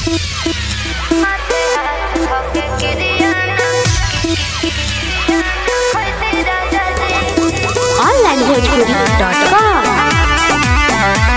onlinebhojpuri.com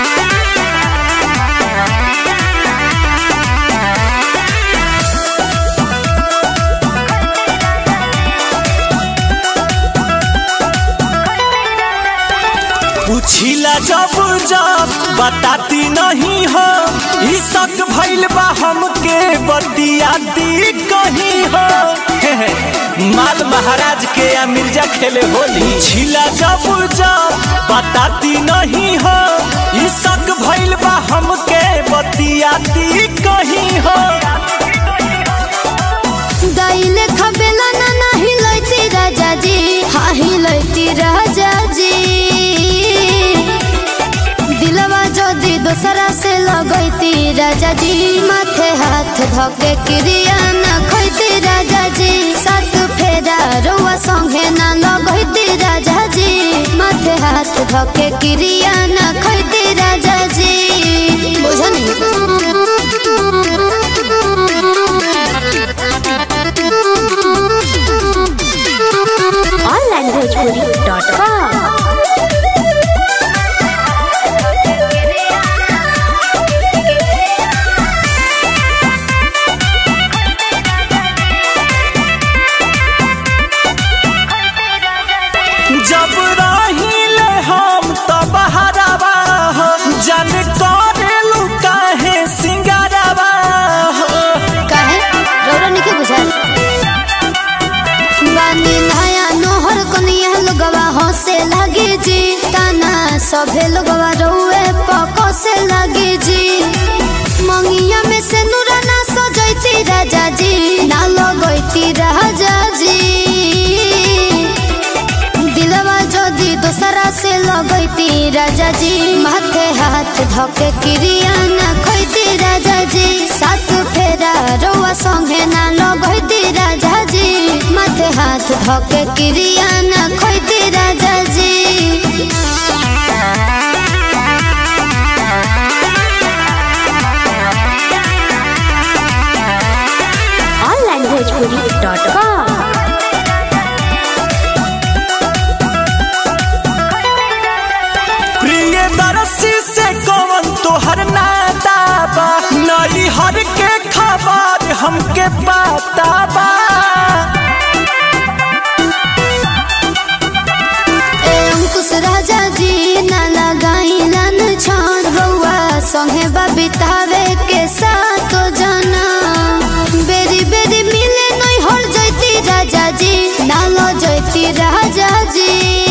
पूछिला जब जब बताती नहीं हो ई शक भइल बा हमके बतियाती कहीं हो हे हे, माल महाराज के या मिर्जा खेले होली छिला जब जब बताती नहीं हो ई शक भइल बा हमके बतियाती कहीं हो गाइले खबेला ना नाही लैती राजा जी हाही लैती राजा जी दिलवा जदी दोसरा से लगैती राजा जी माथे हाथ धके क्रिया ना खैती राजा जी सात फेरा रोआ संगे ना लगैती राजा जी माथे हाथ धके क्रिया ना खैती राजा जी onlinebhojpuri.com जब रहिले हम तब हरावा हो जन करेलु काहे सिंगारावा हो काहे रौरा निके बुझाल बानी नया नोहर कनिया लोगवा हंसे लगे जी ताना सभे लोगवा रोए पको से लगे जी मंगिया में से नूरा ना सजैती राजा जी ना लगैती राजा जी दिलवा जदी दोसरा से लगैती राजा जी माथे हाथ धके क्रिया ना खैती राजा जी सात फेरा रोआ संगे ना लगैती राजा जी माथे हाथ धके क्रिया ना खैती राजा जी onlinebhojpuri.com प्रिय दरसी से कौन तोहर नाता बा नई हर के खबर हमके पता बा ए अंकुश राजा जी ना लगाई लन छान रउआ संगे बितावे के साथ जना बेरी बेरी मिले नहीं हर जैती राजा जी ना लो जैती राजा जी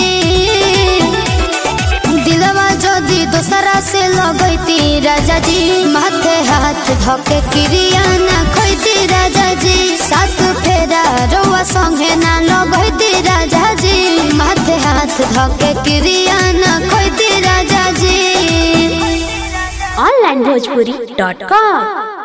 दिलवा जदी दोसरा से लगैती राजा जी माथे हाथ धके क्रिया ना खैती राजा जी सात फेरा रोआ संगे ना लगैती राजा जी माथे हाथ धके क्रिया ना खैती राजा जी onlinebhojpuri.com